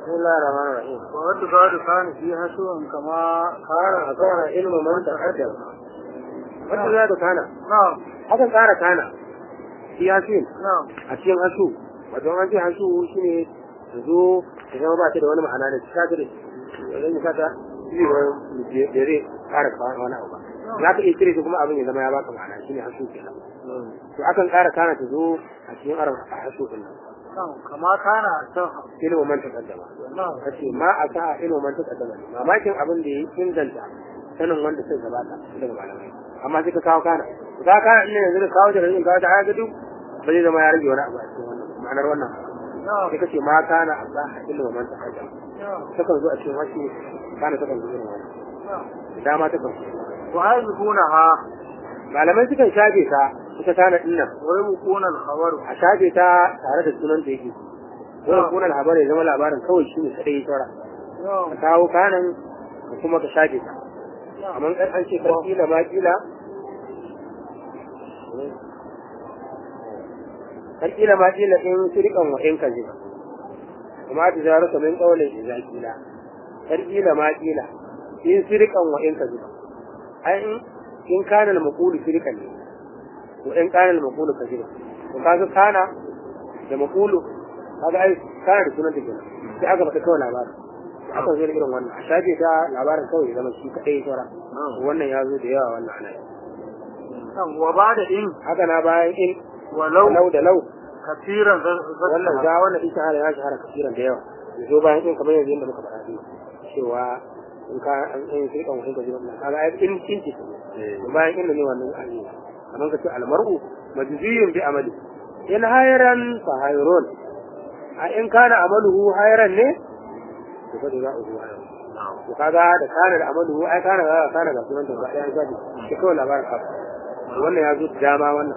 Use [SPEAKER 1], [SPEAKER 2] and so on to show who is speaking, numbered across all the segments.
[SPEAKER 1] بسم الله الرحمن الرحيم
[SPEAKER 2] وقد بعد كان فيها سوء كما
[SPEAKER 1] كان كان علم من تقدم wata za ta kana
[SPEAKER 2] نعم
[SPEAKER 1] hakan ƙara kana shi yasin
[SPEAKER 2] نعم
[SPEAKER 1] a cikin hasu wato an ce hasu shine ta zo ta zama ba ta da wani ma'ana da ta ta da idan ka ta shi ne da zai ƙara kawo wani abu ba za ka iya cire shi kuma abin ya zama ya baka ma'ana shine hasu kenan to akan ƙara kana ta zo a cikin arab a hasu din nan
[SPEAKER 2] نعم كما كان أصح
[SPEAKER 1] ilimin man taqaddama
[SPEAKER 2] نعم
[SPEAKER 1] kace ma a sa ilimin man taqaddama mamakin abin da ya inganta sanin wanda suka gabata daga malamai amma sai ka kawo kana ka kana ina yanzu da kawo da rin kawo da haka duk ba zai zama ya rage wani abu a cikin wannan ma'anar wannan
[SPEAKER 2] نعم
[SPEAKER 1] sai kace ma kana a sa ilimin man taqaddama
[SPEAKER 2] نعم
[SPEAKER 1] takan zo a cikin wasu kana takan zo irin wannan
[SPEAKER 2] نعم
[SPEAKER 1] dama takan zo
[SPEAKER 2] ويذكونها
[SPEAKER 1] malamai sukan shafe ta ita kana dinnan
[SPEAKER 2] ويبقون الخبر
[SPEAKER 1] a shafe ta tare da sunan da yake wannan kunan labarin ya zama labarin kawai shi ne kadai ya saura
[SPEAKER 2] نعم
[SPEAKER 1] ka kawo kanan ka kuma ka shafe ta
[SPEAKER 2] نعم
[SPEAKER 1] amma kan an ce kan kila ma kila kan kila ma kila in sirikan wa in kaji kuma ta zaru kamin kaulin idza kila kan kila ma kila in sirikan wa in kaji ai in in kana al-maqulu sirikan ne wa in kana al-maqulu kaji to kaga kana da maqulu kaga ai kana da sunan take sai aka faɗa kawai labarin aka zo da irin wannan a shafe ta labarin kawai ya zama shi kaɗai saura wannan ya zo da yawa wannan ana yi
[SPEAKER 2] نعم وبعد إن
[SPEAKER 1] haka na bayan in
[SPEAKER 2] ولو
[SPEAKER 1] lau da lau
[SPEAKER 2] كثيرا
[SPEAKER 1] wannan za wannan ita hana ya shahara kasiran da yawa ya zo bayan in kamar yanzu yadda muka faɗa ne cewa in ka an in sai kan wani gaji wannan kaga ai in in ce bayan in ne wannan an yi kamar ka ce almar'u majziyun bi amali in hayran fa hayrun a in kana amaluhu hayran ne to fa da uhu hayran to kaga da kana da amaluhu ai kana ga kana ga sunan da ba ɗaya gadi shi kawai labarin ka wannan ya zo da dama wannan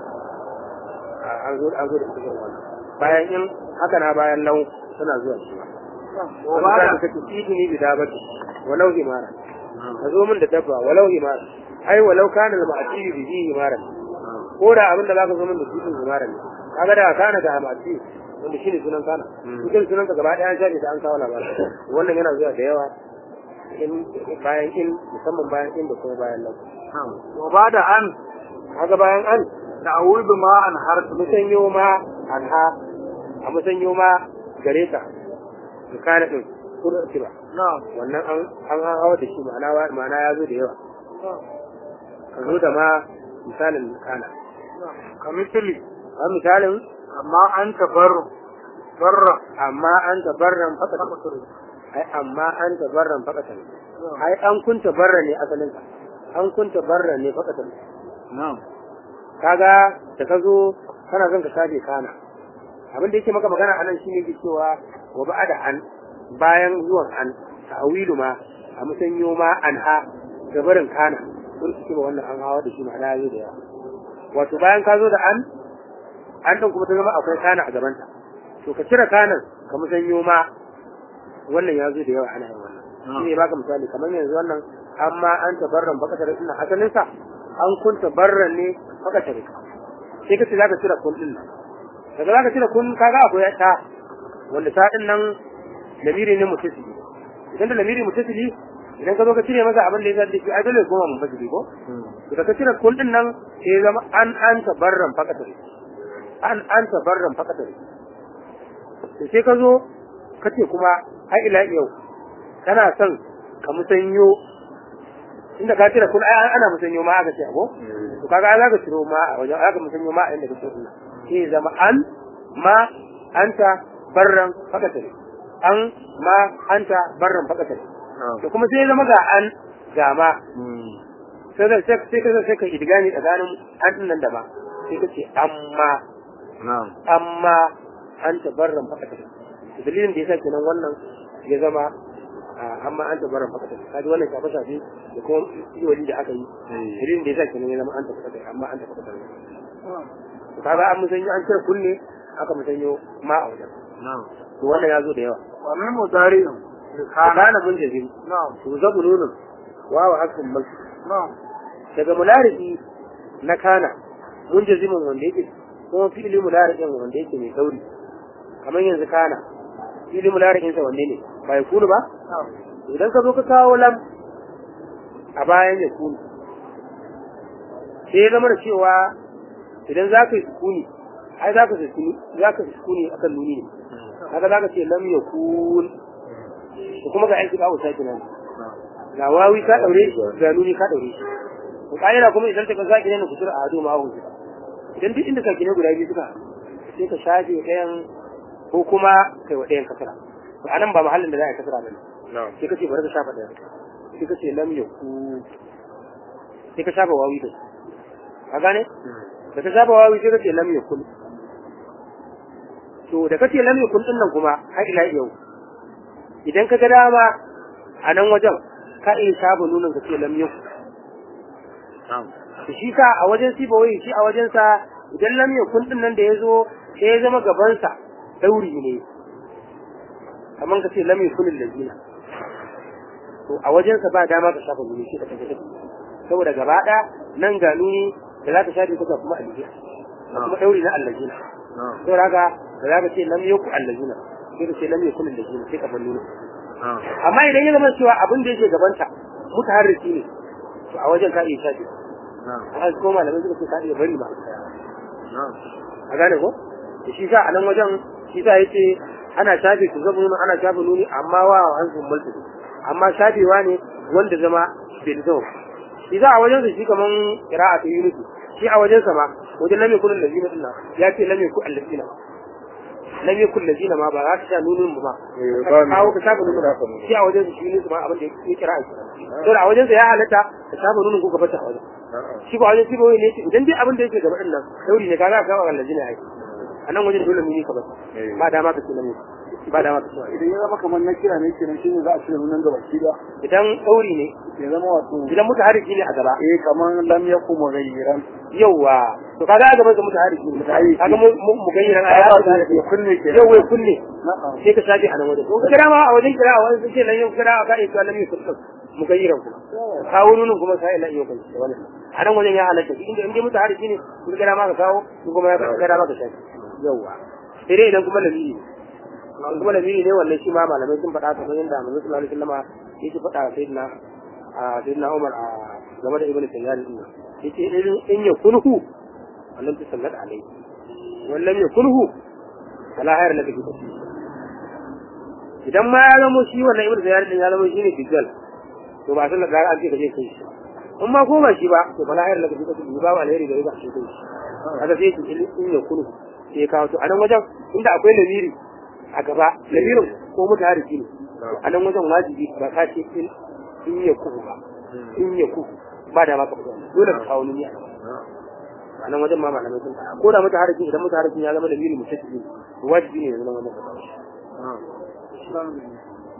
[SPEAKER 1] an zo an zo da cikin wannan bayan in haka na bayan lau suna zuwa shi wa ba da kake idini bi dabati walau himara ka zo min da dabba walau himara ai walau kana da ma'ati bi bi himara ko da abinda zaka zo min da shi himara ne kaga da kana da ma'ati wanda shine sunan kana cikin sunan ka gaba daya an shafe da an kawo labarin wannan yana zuwa da yawa in bayan in musamman bayan in da kuma bayan lau
[SPEAKER 2] وبعد أن
[SPEAKER 1] haka bayan an
[SPEAKER 2] تعويض ما أنهرت
[SPEAKER 1] musanyo ma anha a musanyo ma gare ta su kana din kudu ba
[SPEAKER 2] نعم
[SPEAKER 1] wannan an an hawa da shi ma'ana wa- ma'ana ya zo da yawa
[SPEAKER 2] نعم
[SPEAKER 1] ka zo da ma misalin kana
[SPEAKER 2] نعم كمثل
[SPEAKER 1] a misalin
[SPEAKER 2] أما أنت بر بر
[SPEAKER 1] amma an tabarran fakatan ai amma an tabarran fakatan ai an kunta barra ne asalin ka an kunta barra ne fakatan
[SPEAKER 2] نعم
[SPEAKER 1] kaga da ka zo kana son ka shafe kana abin da yake maka magana anan shine ke cewa wa ba'da an bayan zuwan an ta'awilu ma a musanyo ma an ha gabarin kana sun suke ba wannan an hawa da shi ma'ana ya zo da yawa wato bayan ka zo da an an ɗin kuma ta zama akwai kana a gabanta to ka cire kanan ka musanyo ma wannan ya zo da yawa ana yin wannan shi ne baka misali kamar yanzu wannan amma an tabarran bakatar ina asalinsa an kunta barran ne bakatar sai ka ce za ka cire kun din nan daga za ka cire kun kaga akwai ta wanda ta din nan lamiri ne mutasili idan da lamiri mutasili idan ka zo ka cire masa abin da ya zaɗi shi ai dole ya koma mun fasili ko to da ka cire kun din nan sai ya zama an an tabarran bakatar an an tabarran bakatar to sai ka zo ka ce kuma har ila yau kana son ka musanyo inda ka cire kun ai ana musanyo ma aka ce ago to kaga ai zaka ciro ma a wajen aka musanyo ma a inda kake ina sai ya zama an ma anta barran fakatare an ma anta barran fakatare to kuma sai ya zama ga an ga ma sai da sai sai ka sai ka idgani tsakanin an din nan da ma sai ka ce amma
[SPEAKER 2] نعم
[SPEAKER 1] amma an tabarran fakatare dalilin da yasa kenan wannan ya zama ah, amma an tabarran fakatare kaji wannan shafe shafe da kuma iwali da aka yi dalilin da yasa kenan ya zama an tabarran amma an tabarran to kaga an musanyo an cire kunne aka musanyo ma a wajen
[SPEAKER 2] نعم
[SPEAKER 1] to wannan ya zo da yawa
[SPEAKER 2] ومن مضارع كان
[SPEAKER 1] kana bin jazim
[SPEAKER 2] نعم
[SPEAKER 1] to zabu nunun wawa hakan mal
[SPEAKER 2] نعم
[SPEAKER 1] daga mularifi na kana mun jazimin wanda yake kuma fi'ili mularikin wanda yake mai sauri kamar yanzu kana fili mularikin sa wanne ne ba ya kunu ba idan ka zo ka kawo lam a bayan ya kunu sai ya zama da cewa idan za ka yi sukuni ai za ka sukuni za ka sukuni akan nuni ne kaga za ka ce lam ya kun da kuma ga aiki kawo sake nan ga wawi ka daure ga nuni ka daure shi to kaida kuma idan ka zaki ne kusur a hado ma hu idan duk inda kake ne guda biyu suka sai ka shafe ɗayan ko kuma kai wa ɗayan kasara to anan ba mahallin da za a yi kasara bane sai ka ce bari ka shafa ɗayan sai ka ce lam ya ku sai ka shafa wawi da ka gane da ka shafa wawi sai ka ce lam ya kun to da kace lam yakun din nan kuma har ila yau idan ka ga dama a nan wajen ka iya shafa nunan ka ce lam yakun to shi ka a wajen siba wai shi a wajen sa idan lam yakun din nan da yazo sai ya zama gaban sa dauri ne kaman ka ce lam yakun allazina to a wajen sa ba dama ka shafa nuni shi ka tafi saboda gaba ɗaya nan ga nuni da za ka shafe ka kuma allazina kuma dauri na allazina saboda haka da za ka ce lam yaku allazina sai ka ce lam yakun allazina sai ka bar nuni amma idan ya zama cewa abin da yake gabanta mutaharriki ne to a wajen ka iya shafe a ko malamai suka ce ka iya bari ba a gane ko da shi sa a nan wajen shi sa yace ana shafe su zama nuna ana shafe nuni amma wa hansun mulki amma shafewa ne wanda zama bai zama shi za a wajen su shi kaman kira'a ta yunusu shi a wajen sa ma wajen lam yakun allazina dinna ya ce lam yakun allazina lam yakun allazina ma ba za ka sha nunin ba ka kawo ka shafa nunin shi a wajen su shi yunusu ma abin da ya kira'a shi to a wajen sa ya halatta ka shafa nunin ko ka bata a wajen shi ba wajen shi ba wai ne idan dai abin da yake gaba din nan dauri ne kaga ka kawo allazina ai a nan wajen dole muni ka ba ba dama ka ce lam ba dama ka ce
[SPEAKER 2] idan ya zama kamar na kira ne kenan shine za a cire nunan gaba shi da
[SPEAKER 1] idan dauri ne
[SPEAKER 2] ya zama wato
[SPEAKER 1] idan mutaharriki ne a gaba
[SPEAKER 2] eh kamar lam yakum mughayyiran
[SPEAKER 1] yauwa to kaga a gaban sa mutaharriki ne kaga mu mu gayyaran aya
[SPEAKER 2] ya kunne ke
[SPEAKER 1] yau wai kunne
[SPEAKER 2] na'am
[SPEAKER 1] sai ka shafi a nan wajen to kira ma a wajen kira a wajen ce lan yau kira ka iya cewa lam yusuf mu gayyaran kuma kawo nunin kuma sai lan yau kai wannan a nan wajen ya halatta inda inda mutaharriki ne kun kira ma ka kawo kun kuma ya kira ma ka shafi yauwa sai dai idan kuma lamiri ne kuma lamiri ne wannan shi ma malamai sun faɗa kamar yadda manzo sallallahu alaihi wasallam yake faɗa a sayyidina a sayyidina Umar a game da ibnu Tayyar din nan yace in in ya kunhu wannan ta sallat alai wallan ya kunhu wala hayar laka fi tafi idan ma ya zama shi wannan ibnu Tayyar din ya zama shine dijjal to ba sallar da an ce ka je kai shi in ma ko ba shi ba to bala hayar laka fi tafi ba ba alheri da ya shi kai shi kaga sai in ya kunhu sai ya kawo to a nan wajen inda akwai lamiri a gaba lamirin ko mutahariki ne a nan wajen wajibi ba ka ce in in ya kuhu ba in ya kuhu ba da maka fito dole ka kawo niyya a nan wajen ma malamai sun faɗa ko da mutahariki idan mutaharikin ya zama lamiri mutaci wajibi ne ya zama wannan ka kawo shi